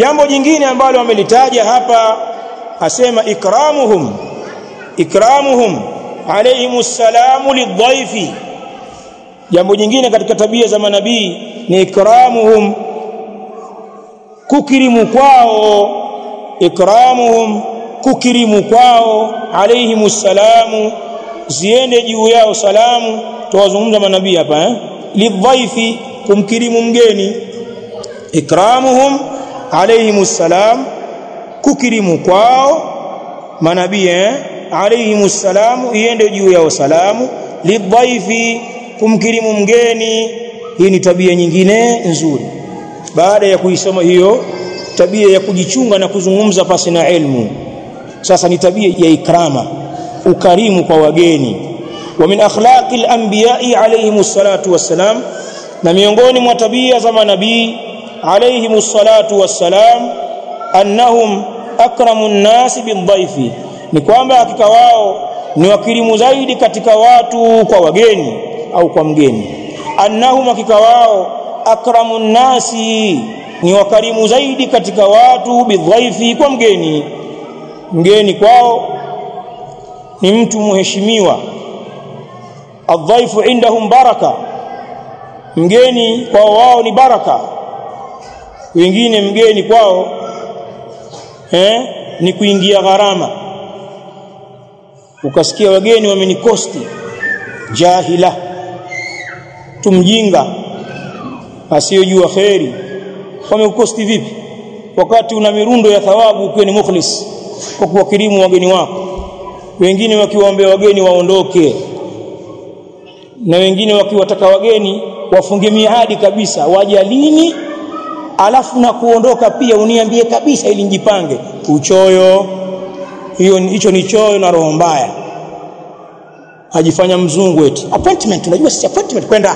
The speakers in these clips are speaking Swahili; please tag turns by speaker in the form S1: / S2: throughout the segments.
S1: jambo jingine ambalo amelitaja hapa asema ikramuhum ikramuhum alayhimus salamu lidhaifi jambo jingine katika tabia za manabii ni ikramuhum kukirimu kwao ikramuhum kukirimu kwao alayhimus salamu ziende juu yao salamu tuwazungumza manabii hapa eh lidhaifi kumkirimu mgeni ikramuhum alayhimus salam kukirimu kwao manabii eh alayhimus salamu iende juu yao salamu lidhaifi kumkirimu mgeni hii ni tabia nyingine nzuri baada ya kuisoma hiyo tabia ya kujichunga na kuzungumza pasi na elimu sasa ni tabia ya ikrama ukarimu kwa wageni wa min akhlaqi al-anbiya'i alayhimus salatu wassalam na miongoni mwa tabia za manabii alayhimus salatu wassalam annahum akramu an-nas bidhaifi ni kwamba hakika wao ni wakirimu zaidi katika watu kwa wageni au kwa mgeni annahum hakika wao akramu nasi ni wakarimu zaidi katika watu bidhaifi kwa mgeni mgeni kwao ni mtu muheshimiwa adhaifu indahum baraka mgeni kwao wao ni baraka wengine mgeni kwao eh, ni kuingia gharama ukasikia wageni wamenikosti jahila tumjinga asiyojua kheri wamekukosti vipi wakati una mirundo ya thawabu ukiwa ni mukhlis kwa kuwakirimu wageni wako wengine wakiwaombea wageni waondoke na wengine wakiwataka wageni wafunge miadi kabisa waja lini alafu na kuondoka pia uniambie kabisa ili njipange uchoyo hiyo hicho ni choyo na roho mbaya ajifanya mzungu eti appointment unajua sisi appointment kwenda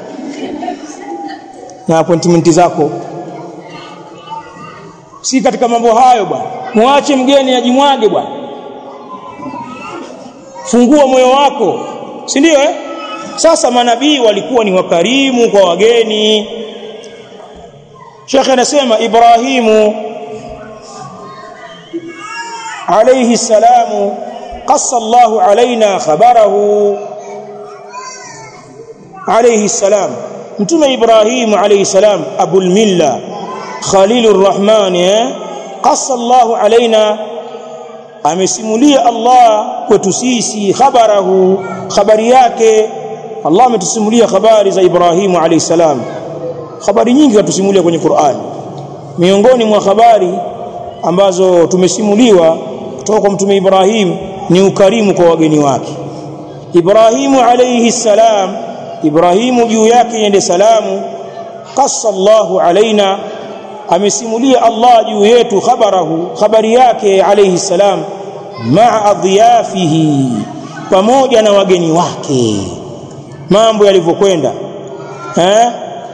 S1: na appointment zako si katika mambo hayo bwana muache mgeni ajimwage bwana fungua moyo wako si ndio eh sasa manabii walikuwa ni wakarimu kwa wageni Sheikh anasema Ibrahimu alayhi salamu qassa Allah alaina khabarahu alayhi salam mtume Ibrahim alayhi salam abul milla khalilur rahman qassa Allah alaina amesimulia Allah kwetu sisi khabarahu habari yake Allah ametusimulia habari za Ibrahimu alayhi salam habari nyingi katusimulia kwenye Qur'an miongoni mwa habari ambazo tumesimuliwa kutoka kwa mtume Ibrahim ni ukarimu kwa wageni wake Ibrahimu alayhi salam Ibrahimu juu yake yende salamu qassa Allahu alaina amesimulia Allah juu yetu khabarahu habari yake alayhi salam ma'a adhiyafihi pamoja na wageni wake mambo yalivyokwenda eh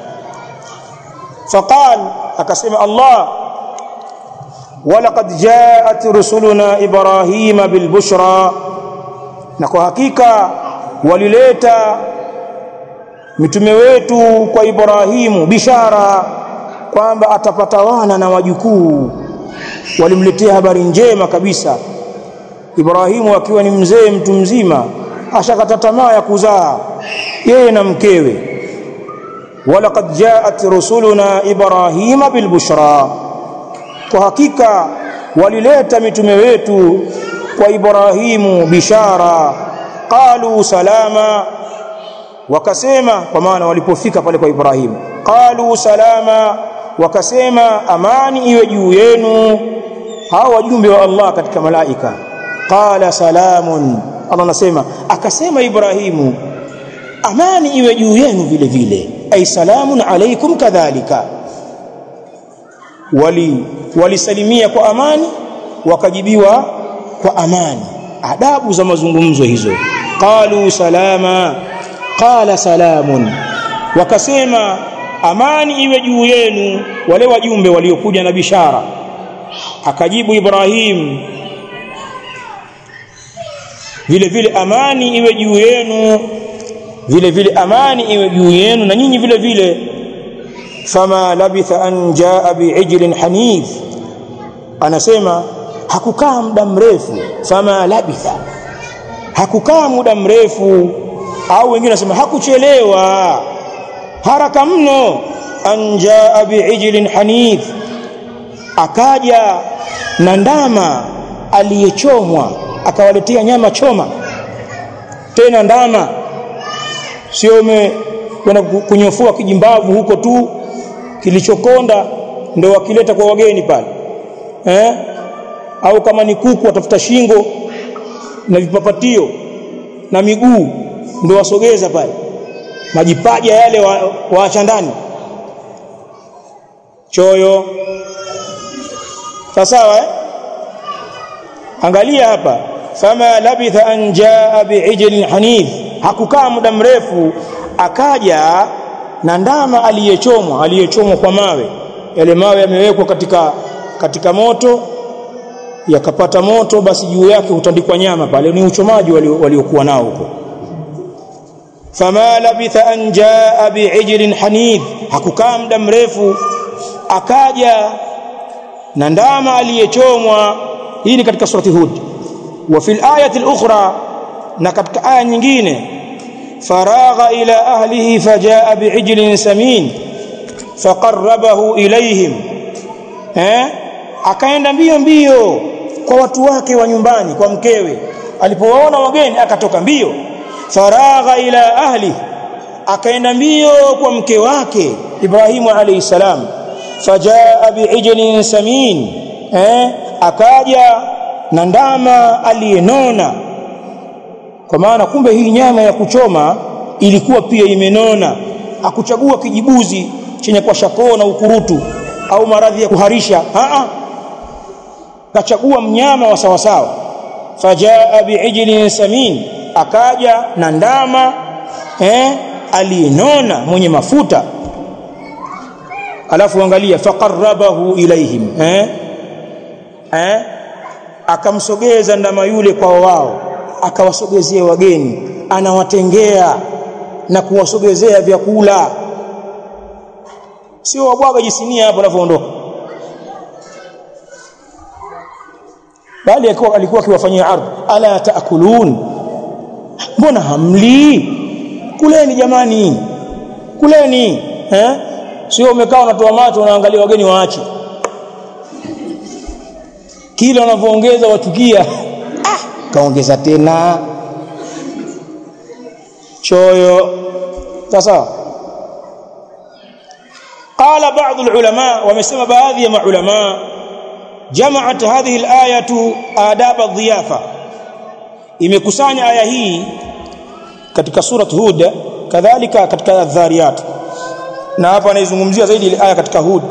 S1: faqal akasema Allah walaqad ja'at rusuluna ibrahima bilbushra na kwa hakika walileta mitume wetu kwa Ibrahimu bishara kwamba atapata wana na wajukuu walimletea habari njema kabisa Ibrahimu akiwa ni mzee mtu mzima ashakata tamaa ya kuzaa yeye na mkewe walaqad ja'at rusuluna ibrahima bilbushra kwa hakika walileta mitume wetu kwa Ibrahimu bishara qalu salama wakasema kwa maana walipofika pale kwa Ibrahimu qalu salama wakasema amani iwe juu yenu hao wajumbe wa Allah katika malaika qala salamun Allah anasema akasema Ibrahimu amani iwe juu yenu vile vile ay salamun alaykum kadhalika wali walisalimia kwa amani wakajibiwa kwa amani adabu za mazungumzo hizo qalu salama qala salamun wakasema amani iwe juu yenu wale wajumbe waliokuja na bishara akajibu Ibrahim vile vile amani iwe juu yenu vile vile amani iwe juu yenu na nyinyi vile vile fama labitha an jaa bi'ijlin hanif anasema hakukaa muda mrefu fama labitha hakukaa muda mrefu au wengine wanasema hakuchelewa haraka mno an jaa bi'ijlin hanif akaja na ndama aliyechomwa akawaletea nyama choma tena ndama sio umekwenda kunyofua kijimbavu huko tu kilichokonda ndio wakileta kwa wageni pale eh au kama ni kuku watafuta shingo na vipapatio na miguu ndio wasogeza pale majipaja yale waacha wa ndani choyo sawa eh angalia hapa fama labitha an jaa bi'ijlin hanif hakukaa muda mrefu akaja na ndama aliyechomwa aliyechomwa kwa mawe yale mawe yamewekwa katika katika moto yakapata moto basi juu yake hutandikwa nyama pale ni uchomaji waliokuwa nao huko fama labitha an jaa bi'ijlin hanif hakukaa muda mrefu akaja na ndama aliyechomwa hii ni katika surati hud wa fil ayati al-ukhra na katika aya nyingine faragha ila ahlihi fajaa bi'ijlin samin faqarrabahu ilayhim eh akaenda mbio mbio kwa watu wake wa nyumbani kwa mkewe alipowaona wageni akatoka mbio faragha ila ahli akaenda mbio kwa mke wake Ibrahimu alayhi salam fajaa bi'ijlin samin eh akaja na ndama aliyenona kwa maana kumbe hii nyama ya kuchoma ilikuwa pia imenona akuchagua kijibuzi chenye kwa shakoo na ukurutu au maradhi ya kuharisha a a kachagua mnyama wa sawa sawa fajaa bi'ijlin samin akaja na ndama eh aliyenona mwenye mafuta alafu angalia faqarrabahu ilaihim eh eh akamsogeza ndama yule kwa wao akawasogezea wageni anawatengea na kuwasogezea vyakula sio wabwaga jisinia hapo anapoondoka bali alikuwa alikuwa akiwafanyia ardhi ala taakulun mbona hamli kuleni jamani kuleni eh sio umekaa unatoa macho unaangalia wageni waache kila unavyoongeza wachukia ah kaongeza tena choyo sasa قال بعض العلماء ومسمى baadhi ya maulama جمعت هذه الايه آداب الضيافه imekusanya aya hii katika surat hud kadhalika katika adh-dhariyat na hapa anaizungumzia zaidi ile aya katika hud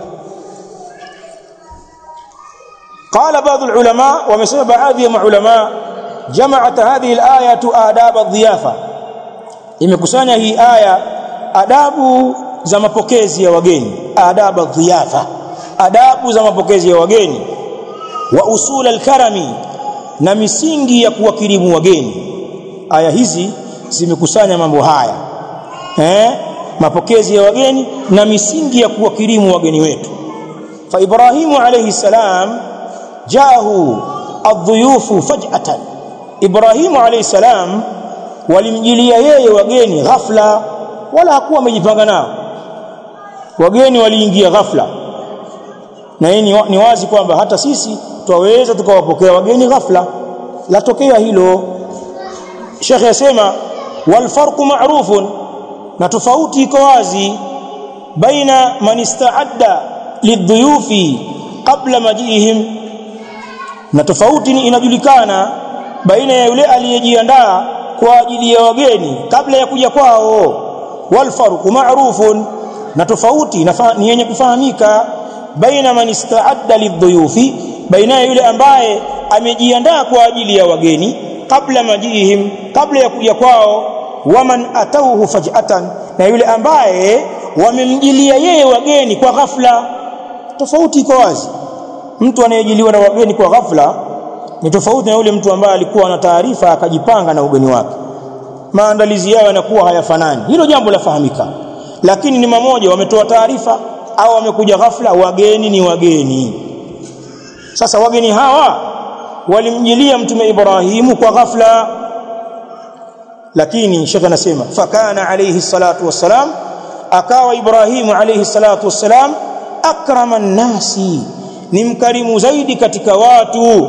S1: قال بعض العلماء ومسمى baadhi ya maulama جمعت هذه الايه آداب الضيافه imekusanya hii aya adabu za mapokezi ya wageni adabu dhiyafa adabu za mapokezi ya wageni wa usul alkarami na misingi ya kuwakirimu wageni aya hizi zimekusanya mambo haya eh mapokezi ya wageni na misingi ya kuwakirimu wageni wetu fa ibrahimu alayhi salam jaahu adhuyufu faj'atan ibrahimu alayhi salam walimjilia yeye wageni ghafla wala hakuwa amejipanga nao wageni waliingia ghafla na hii ni wazi kwamba hata sisi twaweza tukawapokea wageni ghafla latokea hilo Sheikh yasema wal farqu ma'rufun na tofauti iko wazi baina man ista'adda lidhuyufi qabla majihim na tofauti inajulikana baina ya yule aliyejiandaa kwa ajili ya wageni kabla ya kuja kwao wal farqu ma'rufun na tofauti ni yenye kufahamika baina man ista'adda lidhuyufi baina yule ambaye amejiandaa kwa ajili ya wageni kabla majihim kabla ya kuja kwao waman atauhu faj'atan na yule ambaye wamemjilia yeye wageni kwa ghafla tofauti iko wazi mtu anayejiliwa na wageni kwa ghafla ni tofauti na yule mtu ambaye alikuwa na taarifa akajipanga na ugeni wake maandalizi yao yanakuwa hayafanani hilo jambo lafahamika lakini ni mamoja wametoa taarifa au wamekuja ghafla wageni ni wageni sasa wageni hawa walimjilia mtume Ibrahimu kwa ghafla lakini shekha anasema fakana alayhi salatu wassalam akawa Ibrahimu alayhi salatu wassalam akrama nasi ni mkarimu zaidi katika watu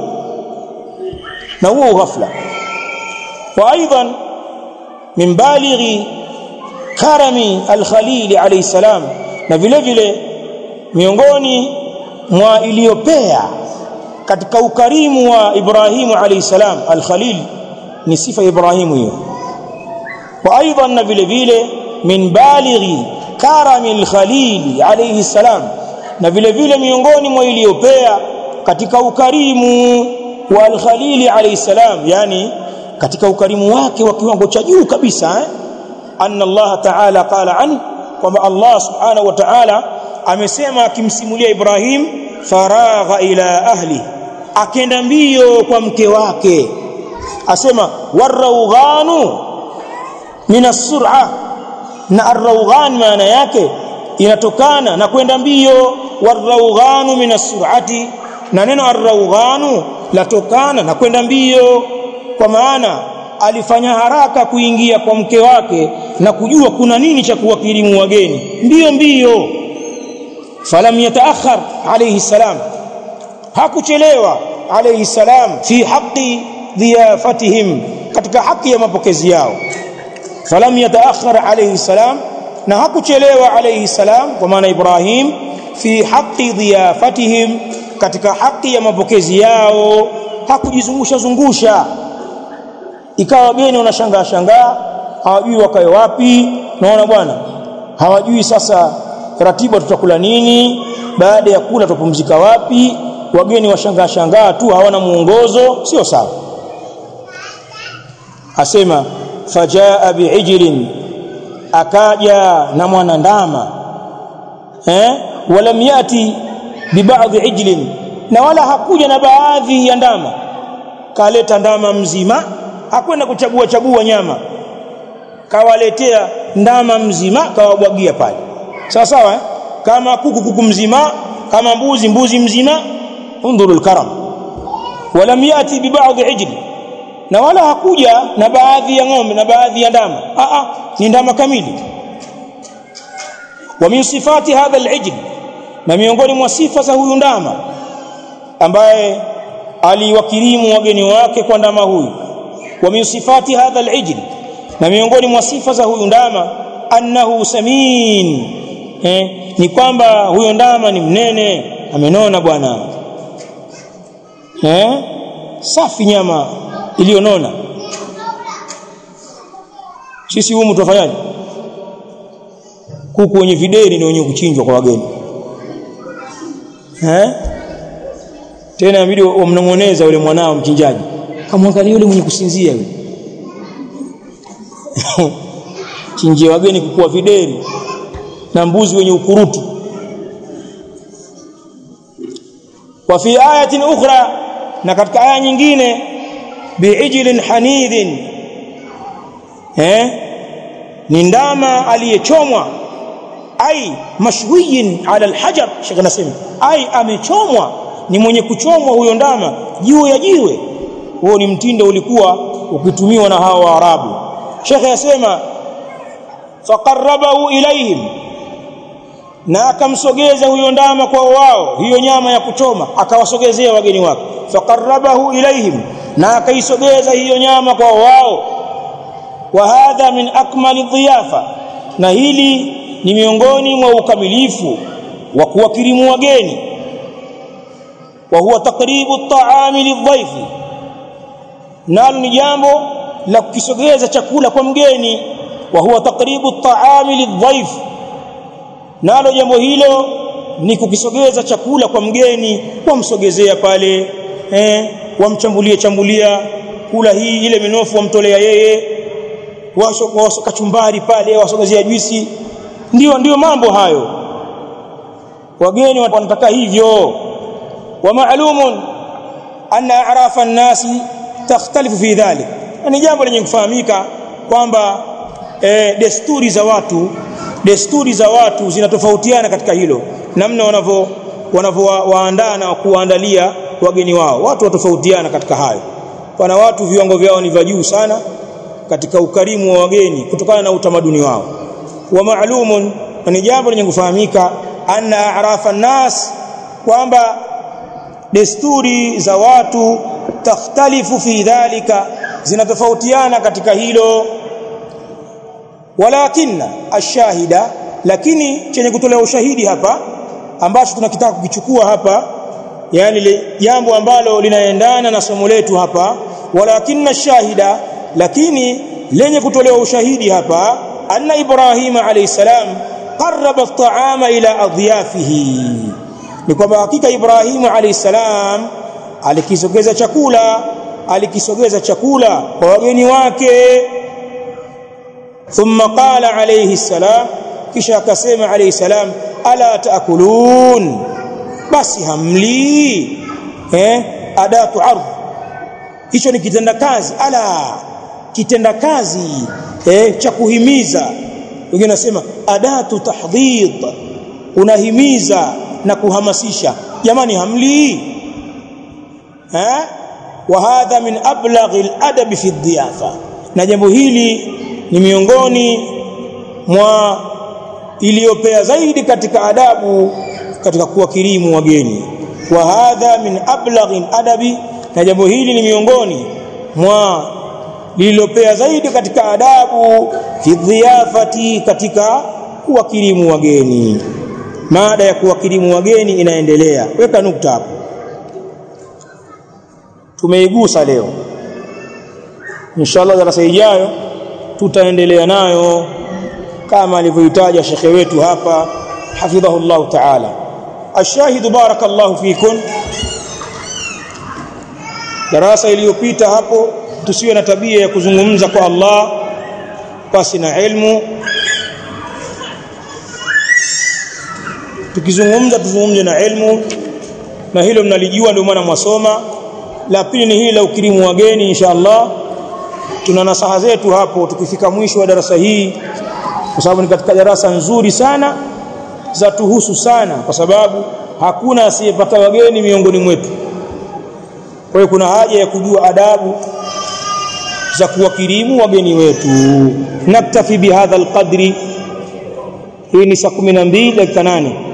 S1: na huo ghafla wa aidan min balighi karami al-Khalil alayhi salam na vile vile miongoni mwa iliyopea katika ukarimu wa Ibrahimu alayhi salam al-Khalil ni sifa ya Ibrahimu hiyo wa aidan na vile vile min balighi karami al-Khalil alayhi salam na vile vile miongoni mwa iliyopea katika ukarimu wa al-Khalil alayhi salam yani katika ukarimu wake wa kiwango cha juu kabisa eh? anna Allah ta'ala qala an kwamba Allah subhanahu wa ta'ala amesema akimsimulia Ibrahim faragha ila ahli akenda mbio kwa mke wake asema waraughanu min as-sur'a na ar-rawghan maana yake inatokana na kwenda mbio waraughanu min as-sur'ati na neno ar-rawghanu latokana na kwenda mbio kwa maana alifanya haraka kuingia kwa mke wake na kujua kuna nini cha kuwakirimu wageni mbio mbio falam yataakhar alayhi salam hakuchelewa alayhi salam fi haqqi dhiyafatihim katika haki ya mapokezi yao falam yataakhar alayhi salam na hakuchelewa alayhi salam kwa maana Ibrahim fi haqqi dhiyafatihim katika haki ya mapokezi yao hakujizungusha zungusha ikawa wageni wanashangaa shangaa hawajui wakae wapi naona bwana hawajui sasa ratiba tutakula nini baada ya kula tupumzika wapi wageni washangaa shangaa tu hawana muongozo sio sawa asema fajaa biijlin akaja na mwanandama eh walam yati bibadhi ijlin na wala hakuja na baadhi ya ndama kaleta ndama mzima hakwenda kuchagua chagua nyama kawaletea ndama mzima kawabwagia pale sawa sawa eh? kama kuku kuku mzima kama mbuzi mbuzi mzima undhuru alkaram walam yati bibadhi ijli na wala hakuja na baadhi ya ng'ombe na baadhi ya ndama a a ni ndama kamili wa min sifati hadha alijl na miongoni mwa sifa za huyu ndama ambaye aliwakirimu wageni wake kwa ndama huyu wa min sifati hadha alijl na miongoni mwa sifa za huyu ndama annahu samin eh, ni kwamba huyo ndama ni mnene amenona bwana eh, safi nyama iliyonona sisi humu tunafanyaje kuku wenye videri ndio wenye kuchinjwa kwa wageni eh tena inabidi wamnong'oneza yule mwanao mchinjaji kamwangalia yule mwenye kusinzia yule chinjia wageni kukua videri na mbuzi wenye ukurutu wa fi ayatin ukhra na katika aya nyingine biijlin hanidhin eh ni ndama aliyechomwa ai mashwiyin ala alhajar shekh nasema ai amechomwa ni mwenye kuchomwa huyo ndama juu ya jiwe huo ni mtindo ulikuwa ukitumiwa na hawa waarabu shekhe yasema faqarrabahu ilaihim na akamsogeza huyo ndama kwa wao hiyo nyama ya kuchoma akawasogezea wageni wake faqarrabahu ilaihim na akaisogeza hiyo nyama kwa wao wa hadha min akmali dhiyafa na hili ni miongoni mwa ukamilifu wa kuwakirimu wageni wa huwa takribu at-ta'ami lidhaifi nalo ni jambo la kukisogeza chakula kwa mgeni wa huwa takribu at-ta'ami lidhaif nalo jambo hilo ni kukisogeza chakula kwa mgeni wamsogezea pale eh wamchambulie chambulia kula hii ile minofu wamtolea yeye washo kachumbari pale wasogezea juisi ndio ndio mambo hayo wageni wanataka hivyo wa ma'lumun anna a'rafa an-nasi takhtalifu fi dhalik ni jambo lenye kufahamika kwamba e, desturi za watu desturi za watu zinatofautiana katika hilo namna wanavyo wanavyowaandaa na kuwaandalia wageni wao watu watofautiana katika hayo pana watu viwango vyao ni vya juu sana katika ukarimu wa wageni kutokana na utamaduni wao wa maalumun ni jambo lenye kufahamika anna a'rafa nas kwamba desturi za watu takhtalifu fi dhalika zinatofautiana katika hilo walakinna ashahida lakini chenye kutolea ushahidi hapa ambacho tunakitaka kukichukua hapa yani jambo ambalo linaendana na somo letu hapa walakinna shahida lakini lenye kutolewa ushahidi hapa anna ibrahima alayhi salam qarraba at-ta'ama ila adhiyafihi ni kwamba hakika ibrahimu alayhi salam alikisogeza chakula alikisogeza chakula kwa wageni wake thumma qala alayhi salam kisha akasema alayhi salam ala taakulun basi hamli eh adatu ardh hicho ni kitenda kazi ala kitenda kazi eh cha kuhimiza wengine nasema adatu tahdhid unahimiza na kuhamasisha jamani hamli eh wa hadha min ablaghi al-adab fi ad-diyafa na jambo hili ni miongoni mwa iliyopea zaidi katika adabu katika kuwakirimu wageni wa hadha min ablaghi adabi na jambo hili ni miongoni mwa lililopea zaidi katika adabu fi dhiyafati katika kuwakirimu wageni mada ya kuwakirimu wageni inaendelea weka nukta hapo tumeigusa leo inshallah darasa ijayo tutaendelea nayo kama alivyoitaja shekhe wetu hapa hafidhahu Allah ta'ala ashahidu barakallahu fikun darasa iliyopita hapo tusiwe na tabia ya kuzungumza kwa Allah pasi na ilmu tukizungumza tuzungumze na ilmu na hilo mnalijua ndio maana mwasoma la pili ni hili la ukirimu wageni insha Allah tuna nasaha zetu hapo tukifika mwisho wa darasa hii kwa sababu ni katika darasa nzuri sana za tuhusu sana kwa sababu hakuna asiyepata wageni miongoni mwetu kwa hiyo kuna haja ya kujua adabu za kuwakirimu wageni wetu naktafi bihadha alqadri hii ni saa 12 dakika 8